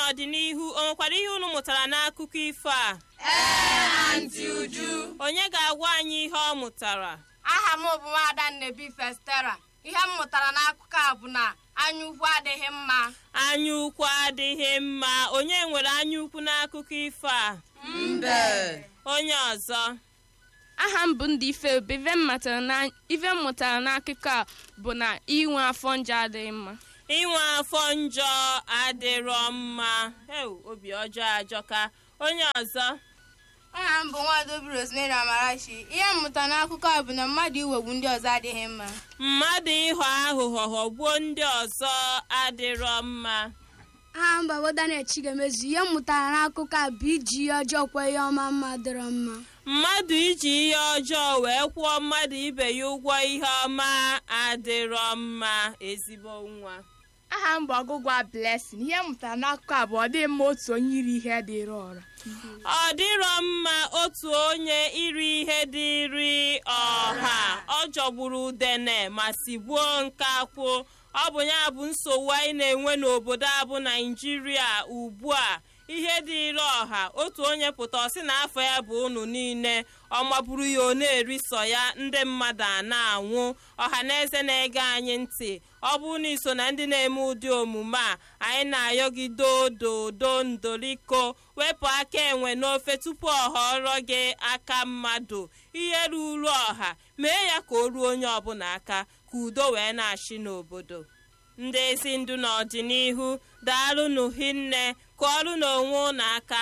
n'ọdịnihu o nwekwara ihe unu mụtara n'akụkọ ifo a Ee, Aunty Uju. onye ga-agwa anyị ihe ọ mụtara aha m bụ nwaada Nnebi Festera ihe m mụtara n'akụkọ a bụ na anya ukwu adịghị mma anya ukwu adịghị mma onye nwere anya ukwu n'akụkọ ifo a mbe onye ọzọ aha m bụ ndị ife obi ife m matara na- ife m mụtara n'akụkọ a bụ na inwe afọ njọ adịghị mma inwe afọ njọ adịrọ mma Ew, obi ọjọọ ajọka onye ọzọ aha m bụ nwaada Obi Rosemary Amarachi ihe m mụtara n'akụkọ a bụ na mmadụ iwegbu ndị ọzọ adịghị mma mmadụ ịghọ aghụghọ ghọgbuo ndị ọzọ adịrọ mma aha mba bụ Daniel Chigamezu ihe m mụtara n'akụkọ a bụ iji ihe ọjọọ kwa ihe ọma mma dịrọ mma mmadụ iji ihe ọjọọ wee kwụọ mmadụ ibe ya ụgwọ ihe ọma adịrọ mma ezigbo nwa aha m bụ ọgụgụ a blessing ihe m mụtara n'akụkọ a bụ ọ dịghị mma otu onye iri ihe dịrị ọra ọ dịrọ mma otu onye iri ihe dịrị ọha ọ jọgburu udene ma sigbuo nkakwụ ọ bụ ya bụ nsogbu anyị na-enwe n'obodo a bụ naijiria ugbu a ihe dịrị ọha otu onye pụta ọ sị na afọ ya bụ unu niile ọ maburu ya ọ na-eri sọ ya ndị mmadụ a na-anwụ ọha na eze na-ege anyị ntị ọ bụrụ na iso na ndị na-eme ụdị omume a anyị na-ayọ gị dododo ndoliko wepụ aka enwe n'ofe tupu ọ họrọ gị aka mmadụ ihe ruru ọha mee ya ka o ruo onye ọbụla aka ka udo wee na-achị n'obodo ndị ezi ndụ n'ọdịnihu daalụnụ hinne ka ọrụ n'onwe ụnụ aka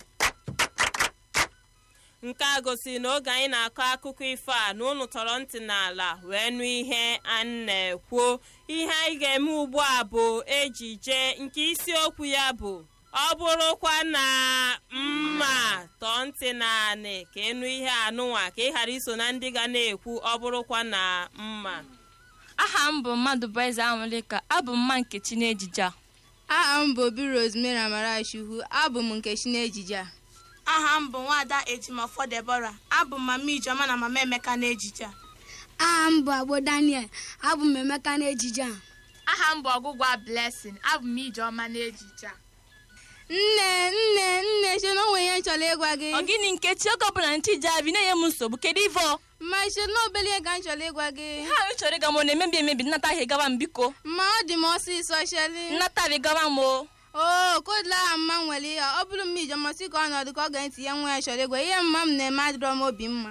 nke a gosiri na oge anyị na-akọ akụkọ ifo a na unu tọrọ ntị n'ala wee nụ ihe a na-ekwu ihe anyị ga-eme ugbu a bụ ejije nke isiokwu ya bụ ọ bụrụkwa na mma tọọ ntị naanị ka ịnụ ihe anụnwa ka ị ghara iso na ndị ga na-ekwu ọ bụrụkwa na mma aha m bụ mmadụ bụ eze anwụlịka abụ m mma nkechi n'ejije a aha m bụ Obi Rosemary Amarachi Hu abụ m Nkechi n'ejije a aha m bụ nwaada ejimọfọ debora abụ m mama ijeọma na mama emeka n'ejije a aha m bụ agbo Daniel abụ m Emeka n'ejije a aha m bụ ọgụgụ a blessing abụ m ijeọma n'ejije a nne nne nne che na onwe ihe m chọrọ ịgwa gị ọ gịnị nkechi oge ọbụla ntị ji abi na-enye m nsogbu kedu ife ọ ma che na obele ihe ka m chọrọ ịgwa gị ha anyị chọrọ ịga m ọ na-emebi emebi nnata ahụ gawa m biko ma ọ dị m ọsịsọ cheli nnata ahụ gawa m o oo kodula aha mma m nwere ihe ọ bụrụ m ijeọma si ka ọnọdụ ka ọ ga-ntị ya nwa ya chọrọ ịgwa ihe mma m na-eme adịrọ m obi mma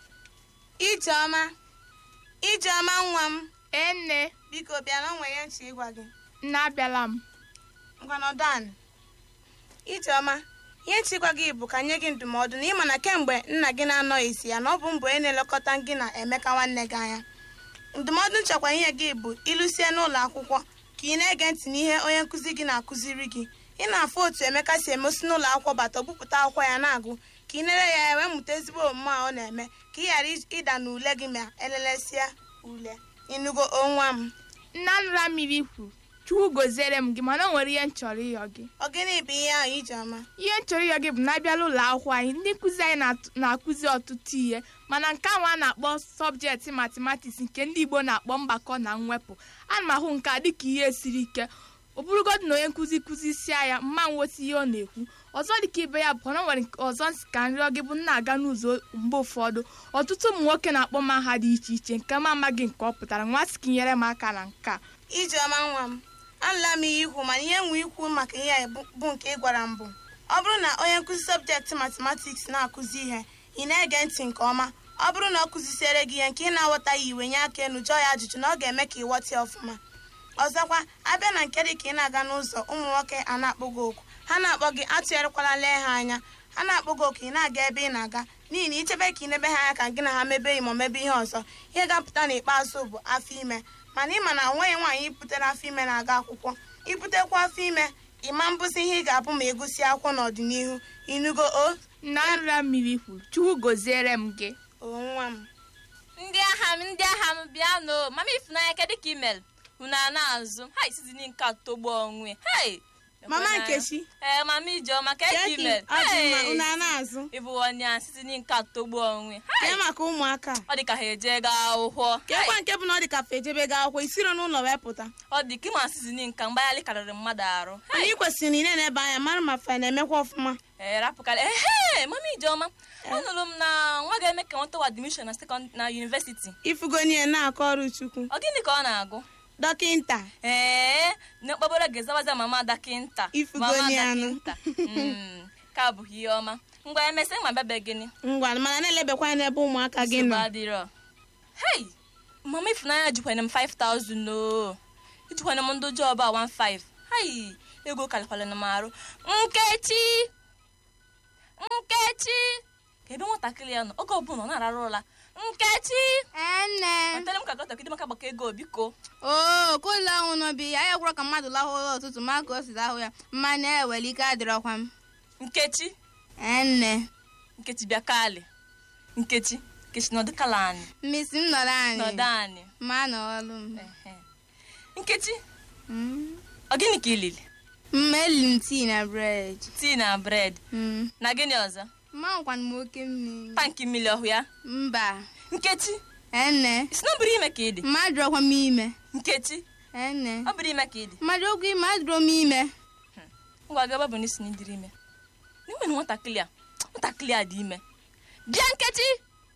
ijeọma ijeọma nwa m ee nne biko bịa na onwe ya nchi ịgwa gị nne abịala m ngwanọdan ijeọma ihe nchi ịgwa gị bụ ka nye gị ndụmọdụ na ịma na kemgbe nna gị na-anọghịzi ya na ọ bụ mbụ onye na-elekọta gị na emeka nwanne gị anya ndụmọdụ nchekwa ihe gị bụ ịlụsie n'ụlọ akwụkwọ ka ị na-ege ntị n'ihe onye nkụzi gị na-akụziri gị ị na-afụ otu emeka si emesi n'ụlọ akwụkwọ bata bupụta akwụkwọ ya na-agụ ka ị nere ya ya wee mụta ezigbo omume a ọ na-eme ka ị ghara ịda n'ule gị ma elelesịa ule ịnụgo onwa m nne anụra mmiri kwuru chukwu goziere m gị mana o nwere ihe m chọrọ ịyọ gị ọ gịnị bụ ihe ahụ ijeọma ihe m chọrọ ịyọ gị bụ na abịala ụlọ akwụkwọ anyị ndị nkụzi anyị na-atụ- na-akụzi ọtụtụ ihe mana nke ahụ a na-akpọ sọbjekti matematiks nke ndị igbo na-akpọ mgbakọ na mwepụ ana m ahụ nke a dịka ihe siri ike ọ bụrụgodị na onye nkụzi kụzisie ya mma nweta ihe ọ na-ekwu ọzọ dịka ibe ya bụ na o nwere nke ọzọ nsị ka nrịọ gị bụ na-aga n'ụzọ mgbe ụfọdụ ọtụtụ ụmụ nwoke na-akpọ m aha dị iche iche nke m amaghị nke ọ pụtara nwa sị ka inyere m aka na nke a ijeọma nwa m anụla m ihe ikwu mana ihe nwe ikwu maka ihe a bụ- bụ nke ị gwara m bụ ọ bụrụ na onye nkụzi sọbjekti matematiks na-akụzi ihe ị na-ege ntị nke ọma ọ bụrụ na ọ kụzisiere gị ihe nke ị na-aghọtaghị iwe nye aka enu jụọ ya ajụjụ na ọ ga-eme ka ị ghọta ya ọfụma ọzọkwa abịa na nke dị ka ị na-aga n'ụzọ ụmụ nwoke a na-akpọ gị oku ha na-akpọ gị atụgharịkwala lee ha anya ha na-akpọ gị oku ị na-aga ebe ị na-aga n'ihi na ichebe ka ị nebe ha anya ka gị na ha mebe enyi ma mebe ihe ọzọ ihe ga-apụta n'ikpeazụ bụ afọ ime mana ịma na nwaanyị nwaanyị ibutere afọ ime na-aga akwụkwọ ibutekwa afọ ime ịma mbụzi ihe ị ga-abụ ma ịgụsị akwụkwọ n'ọdịnihu inugo o nne anụra mmiri kwuru chukwu goziere m gị o nwa m ndị agha m ndị agha m bịanụ mama ifunanya kedu ka imel unu a na-azụ ha isizi nke atọgbu onwe hei mama nkechi ee mama ijeọma ka eji keki mere ọ dị mma unu a na-azụ ịbụ onye a site n'inke atọgbu onwe kee maka ụmụaka ọ dị ka ha eje gaa akwụkwọ keekwa nke bụ na ọ dị ka fa ejebe ga akwụkwọ isiro n'ụlọ wee pụta ọ dị ka ịma sizinin nka mgbaghalị karịrị mmadụ arụ anyị kwesịrị ị na-ebe anya mara ma fa na-emekwa ọfụma ee rapụkarị ehe mama ijeọma anụrụ m na nwa ga-eme ka nwetawa admishọn na sekọnd na yunivesiti ifugonie na-akọ ọrụ chukwu ọ gịnị ka ọ na-agụ dọkịnta ee na okpobere ga-ezawaza mama dakinta Ifugoni mama anụ. dakinta Mm, ka abụghị ihe ọma ngwa emesịa ma bịabe gịnị ngwa mana na-elebekwa anya n'ebe ụmụaka gị nsogbu nọ adịrọ hei mama ifunanya jikwanye m 5000 o ijikwanye m ndị jọb a 15 hei ego karịkwara m arụ nkechi nkechi ka ebe nwatakịrị ya nọ oge ọbụla ọ na-ararụ ụra nkechi ene wetara m ka gọtakịdị maka gbaka ego biko oo kụlọ ọnwụ n'obi ya ya gwụrụ ka mmadụ lahụ ụlọ ụtụtụ ma ka o si lahụ ya mma na-ewere ike adịrọkwa m nkechi ene nkechi bịa kali nkechi nkechi nọdụ kala anyị mmisi m nọrọ nọdụ anyị anyị ma na ọlụ m Ehe. nkechi Mm. ọ gịnị ka ilili mma eliri m tii na bred tii na bred Mm. na gịnị ọzọ mma nkwana m oke mmiri tankị mmiri ọhụ ya mba nkechi ene isi na ọ bụrụ ime ka ị dị mmadụ ọkwa m ime nkechi ene ọ bụrụ ime ka ị dị mmadụ okwu ime adịrọ m ime ngwa gaba bụ n'isi na ịdịrị ime n'enwere nwatakịrị a nwatakịrị a dị ime bịa nkechi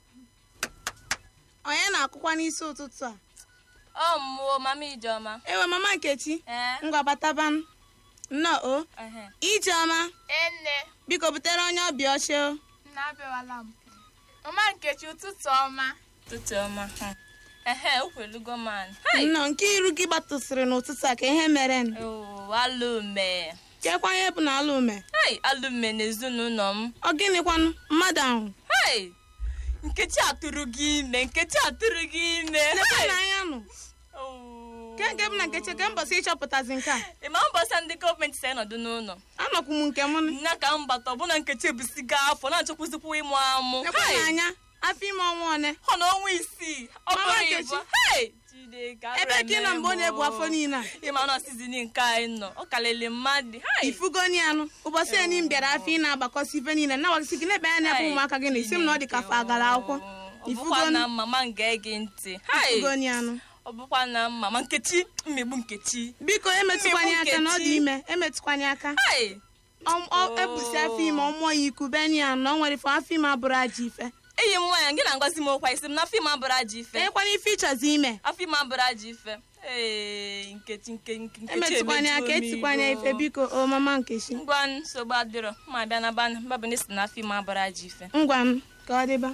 onye na-akụkwa n'isi ụtụtụ a ọ mmụọ mama ijeọma ewe mama nkechi ee ngwa bataban nnọọ o ehe. ijeọma enne biko butere onye ọbịa oche o na-abịawala m mama nkechi ụtụtụ ọma ụtụtụ ọma hmm. ehe okwelugo man hai nnọọ nke iru gị gbatụsịrị n'ụtụtụ a ka ihe mere nụ Oo, alụme kekwa ihe bụ na ala ume hai alụme n'ezinụlọ m ọ gịnịkwanụ mmadụ ahụ hai nkechi atụrụ gị ime nkechi atụrụ gị ime lekwa hai. na anya nụ Oo. ke nke bụ na nkechi ke mbọsị ịchọpụtazi nke a ị ma mbọsị ndị gọọmenti si nọdụ n'ụlọ anọkwu m nke m nụ nna ka m bata ọbụna nkechi ebusigo afọ na-achọkwụzikwa ịmụ amụ lekwa Hai. na anya afọ ime ọnwa one ọ na ọnwa isii ọ Mama bụrụ Nkechi. ịbụ Hai! Chineke, ebe abịa ka ị nọ mgbe ọ na-ebu mee m afọ o. niile a ịma na sizin nke anyị nọ ọ kalịlị mmadụ Hai! ifugoni anụ ụbọchị enyi m bịara afọ ị na-agbakọsi ife niile na-agbakọsi gị n'ebe anya na-ebe Hai! ụmụaka gị na isi m na ọ dị ka fa agara akwụkwọ ọ bụkwa ifugoni na mama m ga-ege ntị Hai! ifugoni anụ ọ bụkwa na mama nkechi mmegbu nkechi biko emetụkwanye Mmegbu aka na ọ dị Nkechi. ime emetụkwanye aka Hai! Ọ- ọ- ebusi afọ ime ọmụọ ya iku beni ya na ọ nwere ife afọ ime abụrụ aja ife enyi m nwaanyị gị na-agwazi m okwa isi m na afọ ime abụrụ aja ife ekwana ife ịchọzi ime afọ ime abụrụ aja ife ee nkechi nke nke- nkechi emetụkwanye aka emejuo m etikwanye iro. ife biko o mama nkechi ngwa nsogbu adịrọ ma bịa na ban babụ n'isi na afọ ime abụrụ aja ife ngwa m ka ọ dịba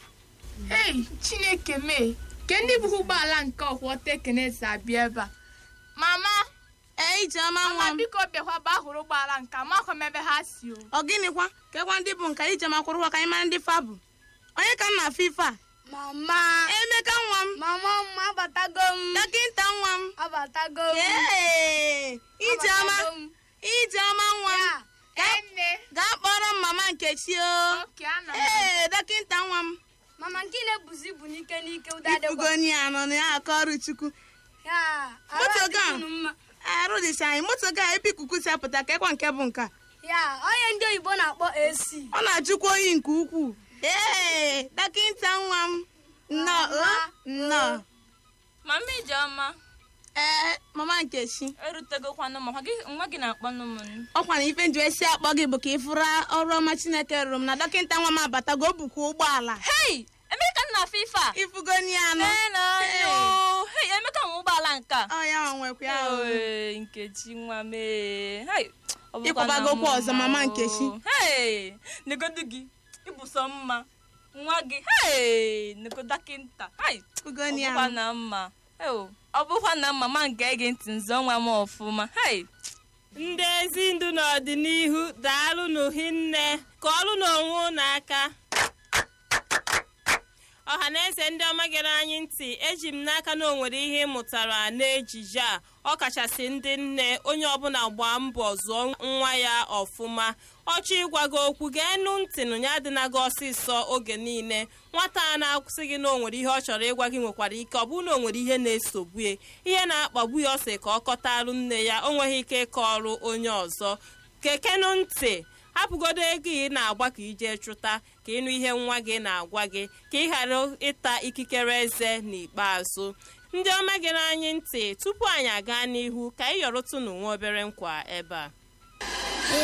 ei chineke mee ke ndị bụkwa ụgbọala nke ọkwọ tekenesi abịa ebe a mama ee ijeọma nwa mama m biko bịakwa baa hụrụ ụgbọala nke amakwa m ebe ha si o ọ gịnịkwa kekwa ndị bụ nka ijeọma kwụrụkwa ka anyị mara ndị fa bụ onye ka m na-afụ ife a mama emeka nwa m mama m abatago m dọkịnta nwa m abatago m ee ijeọma Abatago m. ijeọma nwa m ya enne gaa kpọrọ m mama nkechi o oke ana m ee dọkịnta nwa m mama nke na-ebuzi ibu n'ike n'ike ụdadịkwa ifugoni anọ na ya aka ọrụ chukwu ya arụ Moto ga. adịkwunu mma arụ dịcha anyị moto ga ebe ikuku si apụta ka ekwa nke bụ nke a ya onye ndị oyibo na-akpọ AC ọ na-ajụkwa oyi nke ukwuu ee dọkịnta nwa m nnọọ o nnọọ mama ijeọma ee mama nkechi erutegokwanụ ma gị- nwa gị na-akpọnụ m ọkwa na ife nji esi akpọ gị bụ ka ị fụra ọrụ ọma chineke rụrụ m na dọkịnta nwa m abatago o bukwa ụgbọala hei emeka nna afọ ife a ifugoni anọ Ee, na Hey. anyụ. hei emeka nwe ụgbọala nke a ọ ya nwa nwekwa ya o. Ee, nkechi nwa m ee. Hai, ọ bụkwa Ịkwabagokwa na ọzọ, mma mama o. Nkechi. Hei, negodu gị ịbụ sọ mma nwa gị hei nego dọkịnta hai ọ ifugoni bụkwa anọ na mma Eo, ọ bụkwa na mma ma nke ege ntị nzọ nwa m ọfụma hai ndị ezi ndụ n'ọdịnihu daalụ n'uhinne ka ọrụ n'onwe unu aka ọha na eze ndị ọma gere anyị ntị eji m n'aka na o nwere ihe ị mụtara n'ejije a ọ kachasị ndị nne onye ọbụla gbaa mbọ zụọ nwa ya ọfụma ọchọ ịgwa gị okwu ga-enu ntị nụ ya adịna gị ọsịsọ oge niile nwata a na-akwụsị gị na o nwere ihe ọ chọrọ ịgwa gị nwekwara ike ọ bụrụ na o nwere ihe na-esogbu ya ihe na-akpagbu ya ọsị ka ọ kọtarụ nne ya o nweghị ike ịkọrụ onye ọzọ kekenu ntị hapụgodo ego ị na-agba ka ije chụta ka ịnụ ihe nwa gị na-agwa gị ka ị ghara ịta ikikere eze n'ikpeazụ ndị ọma gị n'anyị ntị tupu anyị aga n'ihu ka anyị yọrọtụnụ nwa obere nkwa ebe a